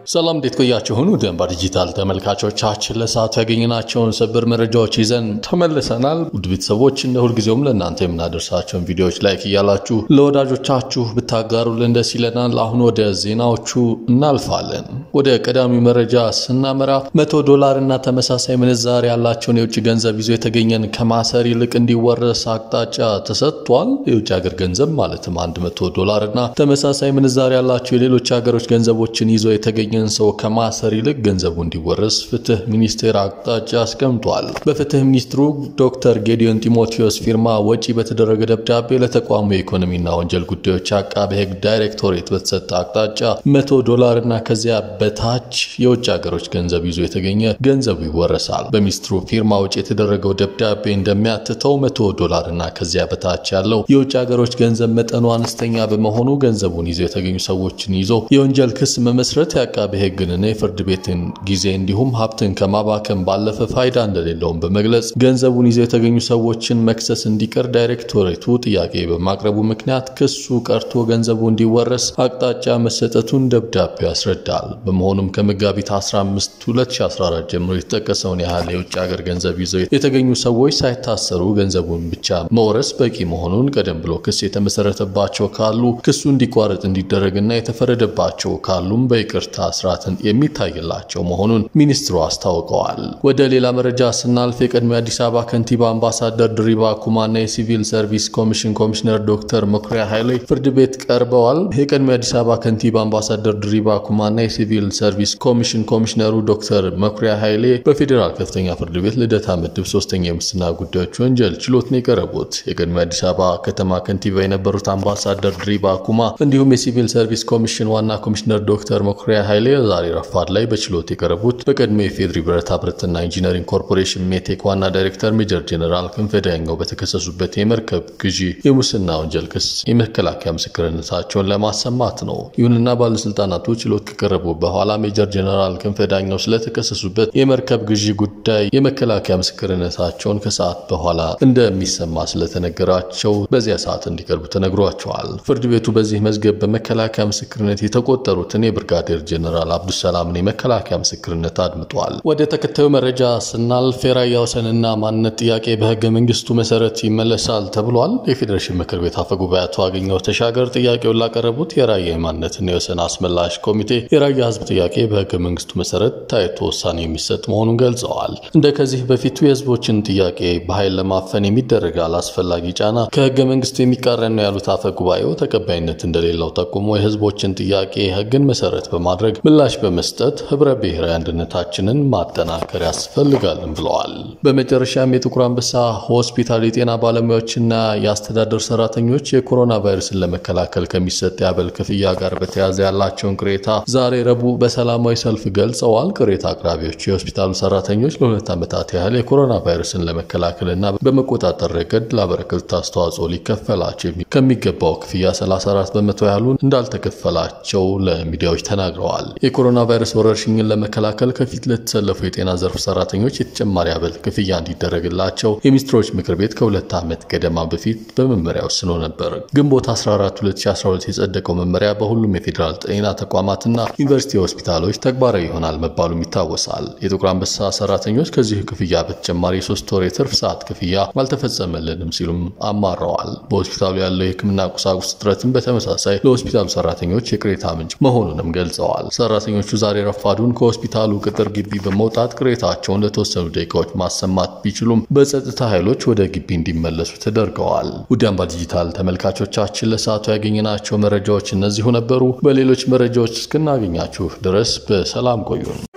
ሰላም እንዴት ቆያችሁን? ውድ አምባ ዲጂታል ተመልካቾቻችን ለሰዓቱ ያገኘናቸውን ሰበር መረጃዎች ይዘን ተመልሰናል። ውድ ቤተሰቦች እንደ ሁልጊዜውም ለእናንተ የምናደርሳቸውን ቪዲዮዎች ላይክ እያላችሁ ለወዳጆቻችሁ ብታጋሩልን ደስ ይለናል። አሁን ወደ ዜናዎቹ እናልፋለን። ወደ ቀዳሚው መረጃ ስናመራ መቶ ዶላር እና ተመሳሳይ ምንዛሬ ያላቸውን የውጭ ገንዘብ ይዞ የተገኘን ከማሰር ይልቅ እንዲወረስ አቅጣጫ ተሰጥቷል። የውጭ ሀገር ገንዘብ ማለትም 100 ዶላር እና ተመሳሳይ ምንዛሬ ያላቸው የሌሎች ሀገሮች ገንዘቦችን ይዞ የተገኘ ሰው ከማሰር ይልቅ ገንዘቡ እንዲወረስ ፍትህ ሚኒስቴር አቅጣጫ አስቀምጧል። በፍትህ ሚኒስትሩ ዶክተር ጌዲዮን ጢሞቴዎስ ፊርማ ወጪ በተደረገ ደብዳቤ ለተቋሙ የኢኮኖሚና ወንጀል ጉዳዮች አቃቤ ሕግ ዳይሬክቶሬት በተሰጠ አቅጣጫ መቶ ዶላር እና ከዚያ በታች የውጭ ሀገሮች ገንዘብ ይዞ የተገኘ ገንዘቡ ይወረሳል። በሚኒስትሩ ፊርማ ወጪ የተደረገው ደብዳቤ እንደሚያትተው መቶ ዶላር እና ከዚያ በታች ያለው የውጭ ሀገሮች ገንዘብ መጠኑ አነስተኛ በመሆኑ ገንዘቡን ይዞ የተገኙ ሰዎችን ይዞ የወንጀል ክስ መመስረት የአቃቤ ሕግንና የፍርድ ቤትን ጊዜ እንዲሁም ሀብትን ከማባከን ባለፈ ፋይዳ እንደሌለውም በመግለጽ ገንዘቡን ይዘው የተገኙ ሰዎችን መክሰስ እንዲቀር ዳይሬክቶሬቱ ጥያቄ በማቅረቡ ምክንያት ክሱ ቀርቶ ገንዘቡ እንዲወረስ አቅጣጫ መሰጠቱን ደብዳቤው ያስረዳል። በመሆኑም ከመጋቢት 15 2014 ጀምሮ የተጠቀሰውን ያህል የውጭ ሀገር ገንዘብ ይዘው የተገኙ ሰዎች ሳይታሰሩ ገንዘቡን ብቻ መውረስ በቂ መሆኑን ቀደም ብሎ ክስ የተመሰረተባቸው ካሉ ክሱ እንዲቋረጥ እንዲደረግና የተፈረደባቸው ካሉም በይቅርታ ስርዓትን የሚታይላቸው መሆኑን ሚኒስትሩ አስታውቀዋል። ወደ ሌላ መረጃ ስናልፍ የቀድሞ የአዲስ አበባ ከንቲባ አምባሳደር ድሪባ ኩማና የሲቪል ሰርቪስ ኮሚሽን ኮሚሽነር ዶክተር መኩሪያ ኃይሌ ፍርድ ቤት ቀርበዋል። የቀድሞ የአዲስ አበባ ከንቲባ አምባሳደር ድሪባ ኩማና የሲቪል ሰርቪስ ኮሚሽን ኮሚሽነሩ ዶክተር መኩሪያ ኃይሌ በፌዴራል ከፍተኛ ፍርድ ቤት ልደታ ምድብ ሶስተኛ የሙስና ጉዳዮች ወንጀል ችሎት ነው የቀረቡት። የቀድሞ የአዲስ አበባ ከተማ ከንቲባ የነበሩት አምባሳደር ድሪባ ኩማ እንዲሁም የሲቪል ሰርቪስ ኮሚሽን ዋና ኮሚሽነር ዶክተር መኩሪያ ኃይሌ ዛሬ ረፋድ ላይ በችሎት የቀረቡት በቀድሞ የፌድሪ ብረታ ብረትና ኢንጂነሪንግ ኮርፖሬሽን ሜቴክ ዋና ዳይሬክተር ሜጀር ጄኔራል ክንፈ ዳኘው በተከሰሱበት የመርከብ ግዢ የሙስና ወንጀል ክስ የመከላከያ ምስክርነታቸውን ለማሰማት ነው። ይሁንና ባለስልጣናቱ ችሎት ከቀረቡ በኋላ ሜጀር ጄኔራል ክንፈ ዳኘው ስለተከሰሱበት የመርከብ ግዢ ጉዳይ የመከላከያ ምስክርነታቸውን ከሰዓት በኋላ እንደሚሰማ ስለተነገራቸው በዚያ ሰዓት እንዲቀርቡ ተነግሯቸዋል። ፍርድ ቤቱ በዚህ መዝገብ በመከላከያ ምስክርነት የተቆጠሩትን የብርጋዴር ጄኔራል አብዱሰላምን የመከላከያ ምስክርነት አድምጧል። ወደ ተከታዩ መረጃ ስናልፍ የራያ ወሰንና ማንነት ጥያቄ በህገ መንግስቱ መሰረት ይመለሳል ተብሏል። የፌዴሬሽን ምክር ቤት አፈ ጉባኤ አቶ አገኘሁ ተሻገር ጥያቄውን ላቀረቡት የራያ የማንነትና የወሰን አስመላሽ ኮሚቴ የራያ ህዝብ ጥያቄ በህገ መንግስቱ መሰረት ታይቶ ውሳኔ የሚሰጥ መሆኑን ገልጸዋል። እንደ ከዚህ በፊቱ የህዝቦችን ጥያቄ በኃይል ለማፈን የሚደረግ አላስፈላጊ ጫና ከህገ መንግስቱ የሚቃረን ነው ያሉት አፈ ጉባኤው ተቀባይነት እንደሌለው ጠቁሞ የህዝቦችን ጥያቄ ህግን መሰረት በማድረግ ምላሽ በመስጠት ህብረ ብሔራዊ አንድነታችንን ማጠናከር ያስፈልጋልም ብለዋል። በመጨረሻም የጥቁር አንበሳ ሆስፒታል የጤና ባለሙያዎችና የአስተዳደር ሰራተኞች የኮሮና ቫይረስን ለመከላከል ከሚሰጥ የአበል ክፍያ ጋር በተያያዘ ያላቸውን ቅሬታ ዛሬ ረቡዕ በሰላማዊ ሰልፍ ገልጸዋል። ቅሬታ አቅራቢዎች የሆስፒታሉ ሰራተኞች ለሁለት ዓመታት ያህል የኮሮና ቫይረስን ለመከላከልና በመቆጣጠር ረገድ ላበረከቱት አስተዋጽኦ ሊከፈላቸው ከሚገባው ክፍያ 34 በመቶ ያህሉን እንዳልተከፈላቸው ለሚዲያዎች ተናግረዋል። የኮሮና ቫይረስ ወረርሽኝን ለመከላከል ከፊት ለተሰለፉ የጤና ዘርፍ ሰራተኞች የተጨማሪ አበል ክፍያ እንዲደረግላቸው የሚኒስትሮች ምክር ቤት ከሁለት ዓመት ገደማ በፊት በመመሪያ ወስኖ ነበር። ግንቦት 14 2012 የጸደቀው መመሪያ በሁሉም የፌዴራል ጤና ተቋማትና ዩኒቨርሲቲ ሆስፒታሎች ተግባራዊ ይሆናል መባሉም ይታወሳል። የጥቁር አንበሳ ሰራተኞች ከዚህ ክፍያ በተጨማሪ የሶስት ወር የትርፍ ሰዓት ክፍያ አልተፈጸመልንም ሲሉም አማረዋል። በሆስፒታሉ ያለው የሕክምና ቁሳቁስ እጥረትን በተመሳሳይ ለሆስፒታሉ ሰራተኞች የቅሬታ ምንጭ መሆኑንም ገልጸዋል። ሰራተኞቹ ዛሬ ረፋዱን ከሆስፒታሉ ቅጥር ግቢ በመውጣት ቅሬታቸውን ለተወሰኑ ደቂቃዎች ማሰማት ቢችሉም በጸጥታ ኃይሎች ወደ ግቢ እንዲመለሱ ተደርገዋል። ውድ አምባ ዲጂታል ተመልካቾቻችን ለሰዓቱ ያገኘናቸው መረጃዎች እነዚሁ ነበሩ። በሌሎች መረጃዎች እስክናገኛችሁ ድረስ በሰላም ቆዩን።